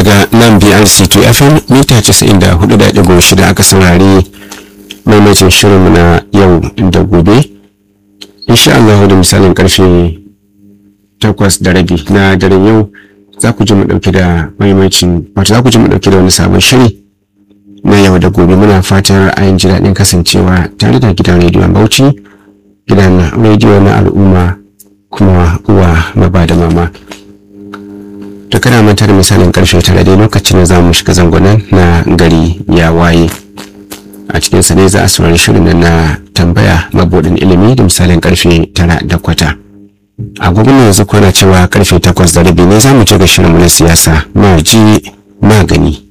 daga nan brc 2 fm mita 94.6 aka saurari maimacin shirinmu na yau da gobe insha Allah da misalin karfe 8 da rabi na daren yau za ku ji mu dauke da maimacin wato za ku ji mu dauke da wani sabon shiri na yau da gobe muna fatan ra'ayin ji daɗin kasancewa tare da gidan rediyon bauchi gidan rediyo na al'umma kuma uwa maba da mama to kana manta da misalin karfe tara dai lokacin da za mu shiga zangonan na gari ya waye a cikin sa ne za a saurari shirin na tambaya mabudin ilimi da misalin karfe tara da kwata agogon yanzu kwana cewa karfe takwas da rabi ne za mu je ga shirin na siyasa ma ji magani